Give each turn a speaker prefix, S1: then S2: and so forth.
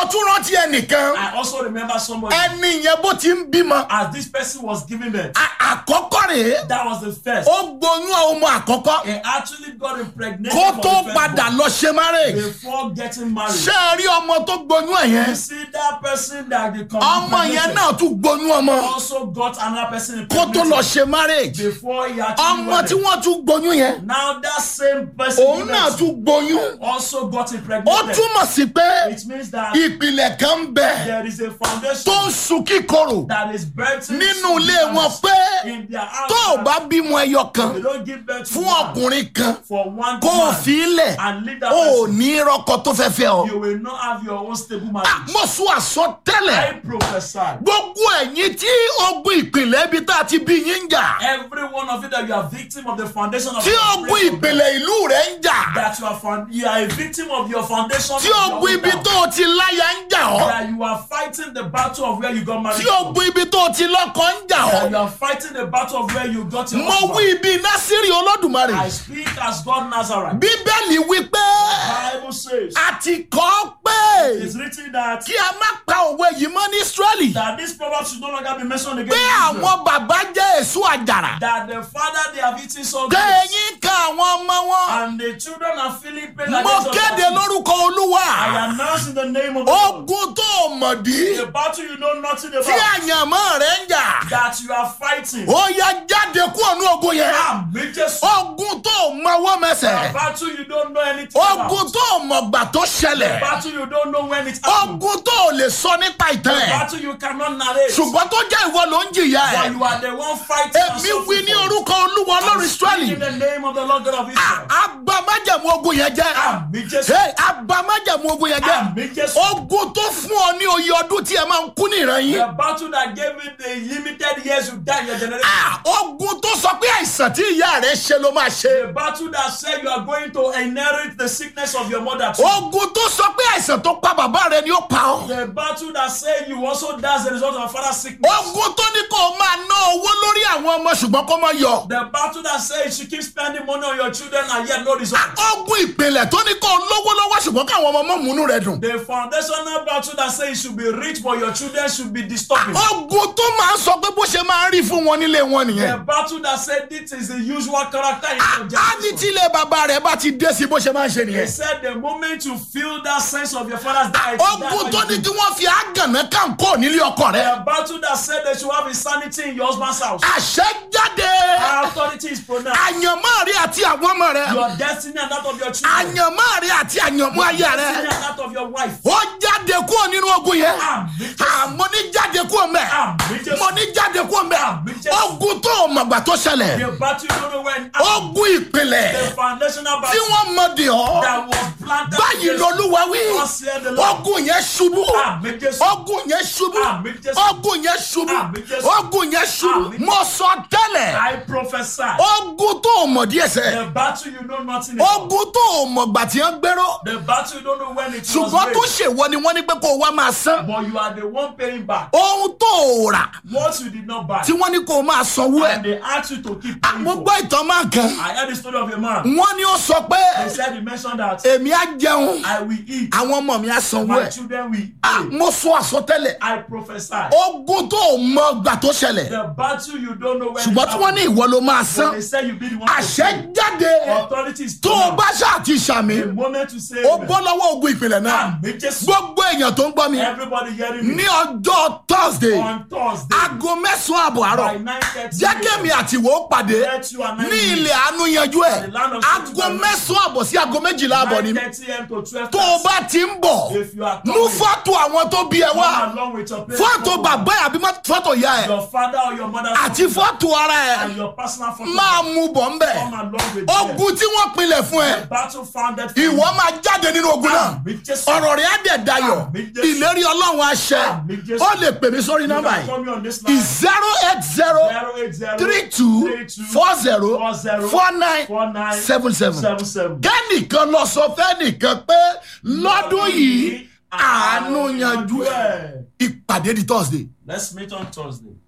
S1: tún rántí ẹnìkan
S2: I also remember somebody
S1: ẹni yẹn bó ti ń bímọ
S2: as this person was giving birth.
S1: a- àkọ́kọ́ rèé
S2: That was the first.
S1: ó gboyún ọmọ àkọ́kọ́
S2: He actually got impregnated
S1: kó
S2: for
S1: tó
S2: the
S1: padà
S2: first
S1: lọ ṣe marriage
S2: before getting married.
S1: ṣé ẹ rí ọmọ tó gboyún ẹ̀
S2: You
S1: yẹn
S2: see that person that the
S1: ọmọ yẹn náà tún gboyún ọmọ
S2: also got another person
S1: kó tó lọ
S2: impregnated
S1: ṣe marriage
S2: before he actually
S1: ọmọ tí
S2: wedded.
S1: wọ́n tún gboyún yẹn
S2: Now that same person
S1: òun náà tún gboyún
S2: also got
S1: ó
S2: impregnated.
S1: túmọ̀ sí pé
S2: It means that
S1: ìpìlẹ̀ kan ń bẹ
S2: there is a foundation
S1: tó ń sun kíkorò
S2: that is birthing
S1: nínú ilé
S2: children
S1: wọn pé
S2: in their house.
S1: tó o bá bímọ ẹyọ kan
S2: They don't give birth to
S1: fún
S2: one
S1: ọkùnrin kan
S2: for one
S1: kó o
S2: man
S1: fi í lẹ̀
S2: and leave that
S1: o ò
S2: person.
S1: ní rọ́kọ tó fẹ́ fẹ́ ọ.
S2: You will not have your own stable
S1: Ah,
S2: marriage.
S1: mo sún àsọtẹ́lẹ̀
S2: I prophesy.
S1: gbogbo ẹ̀yin tí ogun ìpìlẹ̀ ibi tá a ti bí yín ń jà
S2: Every one of you that you are victim of the foundation of
S1: tí
S2: your
S1: ogun
S2: place of
S1: ìpìlẹ̀ ìlú rẹ̀ ń jà
S2: that you are found, you are a victim of your foundation.
S1: tí
S2: of your
S1: ogun
S2: own
S1: ibi
S2: town.
S1: tó o ti láya ń jà ọ́
S2: that you are fighting the battle of where you got married.
S1: tí ogun ibi tó o ti lọ́kọ ń jà
S2: that you
S1: ọ́
S2: are fighting the battle of where you got your
S1: mo
S2: husband.
S1: wí ibi násìrì olódùmarè
S2: I speak as God Nazareth.
S1: bíbélì wí pé
S2: Bible says
S1: a ti kọ́ pé
S2: it's written that
S1: kí a má pa òwe yìí mọ́ ní israẹli
S2: that this proverb should no longer be mentioned again.
S1: pé
S2: in Israel.
S1: àwọn bàbá jẹ́ èso àjàrà
S2: That the father they have eaten so good
S1: kẹ́yìn ka àwọn ọmọ wọn
S2: and the children are feeling pain.
S1: mo
S2: against us.
S1: kéde lórúkọ olúwa
S2: I announce in the name of the Lord.
S1: ogun tó o mọ̀ dí
S2: The battle you know nothing
S1: tí
S2: about.
S1: àyànmọ́ rẹ̀ ń jà
S2: That you are fighting.
S1: ó yẹ jáde kúrò ní ogun yẹn
S2: Àmì Jésù.
S1: ogun tó o mọwọ́
S2: The
S1: mẹsẹ̀
S2: battle you don't know anything about.
S1: ogun tó o mọ̀gbà tó ṣẹlẹ̀
S2: battle you don't know when it happened.
S1: ogun tó o lè sọ nípa ìtàn ẹ̀
S2: battle you cannot narrate.
S1: ṣùgbọ́n tó jẹ́ ìwọ ló ń jìyà
S2: but
S1: ẹ̀
S2: you are the one fighting. and
S1: èmi wí ní
S2: suffering for.
S1: orúkọ olúwa ọlọ́run
S2: In
S1: israẹli
S2: the name of the Lord God of Israel.
S1: abamájẹ̀mú ogun yẹn jẹ́
S2: Àmì Jésù.
S1: Hey, abamájẹ̀mú ogun yẹn jẹ́
S2: Àmì Jésù.
S1: ogun tó fún ọ ní oyè ọdún tí ẹ máa ń kú ní ìran yín
S2: The battle that gave you the limited years you die in your generation.
S1: Ah, ogun tó sọ pé àìsàn tí ìyá rẹ ṣe ló máa ṣe
S2: The battle that said you are going to inherit the sickness of your mother too.
S1: ogun tó sọ pé àìsàn tó pa bàbá rẹ ni ó pa ọ
S2: The battle that said you also die as a result of your father's sickness.
S1: ogun tó ní kó o máa ná owó lórí àwọn ọmọ ṣùgbọ́n kó má yọ
S2: The battle that said you should keep spending money on your children and yet no result.
S1: ogun ìpìlẹ̀ tó ní kó o lówó lọ́wọ́ ṣùgbọ́n káwọn ọmọ mọ́ múnú rẹ dùn
S2: The foundational battle that says you should be rich but your children should be disturbing.
S1: ogun tó máa ń sọ pé bó ṣe máa ń rí fún wọn nílé wọn
S2: The
S1: nìyẹn
S2: battle that said this is the usual character in your
S1: á ní tí
S2: generation.
S1: ilé bàbá rẹ bá ti dé sí bó ṣe máa ń ṣe
S2: They
S1: nìyẹn
S2: said the moment you feel that sense of your father's death,
S1: ogun tó ní kí wọ́n fi àgànná kàǹkó nílé ọkọ rẹ
S2: the battle that said they should have insanity in your husband's house.
S1: àṣẹ jáde
S2: Authority is pronounced.
S1: àyànmọ́ rẹ àti àwọn ọmọ rẹ
S2: Your destiny and that of your children.
S1: àyànmọ́ rẹ àti àyànmọ́ ayé
S2: Destiny
S1: rẹ
S2: and that of your wife.
S1: ó jáde kúrò nínú ogun yẹn
S2: Àmì Jésù.
S1: àmọ́ ní jáde kúrò mẹ́
S2: Àmì Jésù.
S1: mo ní jáde kúrò mẹ́
S2: Àmì Jésù.
S1: ogun tó o mọ̀gbà tó ṣẹlẹ̀
S2: The battle you don't know when
S1: ogun ìpìlẹ̀
S2: the foundational
S1: tí
S2: battle
S1: wọ́n mọ̀ dì ọ́
S2: that was planted
S1: báyìí
S2: against
S1: lolúwa wí
S2: Thus said the Lord.
S1: ogun yẹn ṣubú
S2: Àmì Jésù.
S1: ogun yẹn ṣubú
S2: Àmì Jésù.
S1: ogun yẹn ṣubú
S2: Àmì Jésù.
S1: ogun yẹn ṣubú
S2: Àmì.
S1: mo sọ tẹ́lẹ̀
S2: I prophesy.
S1: ogun tó o mọ̀ díẹ̀ sẹ́
S2: The battle you know nothing about.
S1: ogun tó o mọ̀gbà tí wọ́n gbéró
S2: The battle you don't know when it was
S1: ṣùgbọ́n tó
S2: made.
S1: ṣèwọ ni wọ́n ní pé kó o wá máa san
S2: But you are the one paying back.
S1: ohun tó o rà
S2: What you did not buy.
S1: tí wọ́n ní kó o máa sanwó ẹ̀
S2: And they asked you to keep paying
S1: mo
S2: for.
S1: gbọ́ ìtàn máa kan
S2: I heard the story of a man.
S1: wọ́n ní ó sọ pé
S2: He said he mentioned that
S1: èmi á jẹun
S2: I will eat.
S1: àwọn ọmọ mi á sanwó
S2: My
S1: ẹ̀
S2: children will
S1: Ah,
S2: eat.
S1: mo sọ àsọtẹ́lẹ̀
S2: I prophesy.
S1: ogun tó o mọ gbà tó ṣẹlẹ̀
S2: The battle you don't know when
S1: ṣùgbọ́n tí wọ́n ní ìwọ ló máa
S2: But
S1: san
S2: they say you be the one to
S1: àṣẹ
S2: pay.
S1: jáde
S2: Authority is
S1: tó o
S2: pronounced.
S1: bá ṣáà ti ṣàmì
S2: The moment you say
S1: ó
S2: amen.
S1: bọ́ lọ́wọ́ ogun ìpìlẹ̀ náà
S2: Àmì Jésù.
S1: gbogbo èèyàn tó ń gbọ́ mi
S2: Everybody hearing me.
S1: ní ọjọ́ thursday
S2: On Thursday.
S1: aago mẹ́sàn-án àbọ̀ àárọ̀
S2: By 9:30
S1: jẹ́ kémi àti ìwọ ó pàdé
S2: Let you and I
S1: ní
S2: meet.
S1: ilẹ̀ àánú yanjú ẹ̀
S2: The land of
S1: aago
S2: Satan.
S1: mẹ́sàn-án àbọ̀ sí aago méjìlá àbọ̀ ni
S2: 9:30 a.m. to 12
S1: tó o bá ti ń bọ̀
S2: If you are
S1: mú
S2: coming,
S1: fọ́tò àwọn tó bí ẹ wá
S2: come along with your parents.
S1: fọ́tò bàbá ẹ̀ àbí má- fọ́tò ìyá ẹ̀
S2: Your father or your mother.
S1: àti fọ́tò ara
S2: And
S1: ẹ̀
S2: your personal photo.
S1: máa mú bọ̀ ń bẹ̀
S2: Come along with them.
S1: ogun tí wọ́n pinlẹ̀ fún ẹ
S2: The battle founded for
S1: ìwọ máa jáde nínú ogun náà
S2: Àmì Jésù.
S1: ọ̀rọ̀ rẹ̀ á dẹ̀ dayọ̀
S2: Àmì Jésù.
S1: ìlérí ọlọ́run àṣẹ
S2: Àmì Jésù.
S1: ó lè pè mí sórí
S2: You
S1: nọ́mbà
S2: can call
S1: yìí
S2: me on this line.
S1: zero eight zero
S2: 080
S1: three two
S2: 32
S1: four zero
S2: 40
S1: four nine
S2: 49
S1: seven seven.
S2: 77.
S1: kẹ́nìkan lọ sọ fẹ́nìkan pé lọ́dún yìí àánú yanjú ẹ̀ ìpàdé di thursday.
S2: Let's meet on Thursday.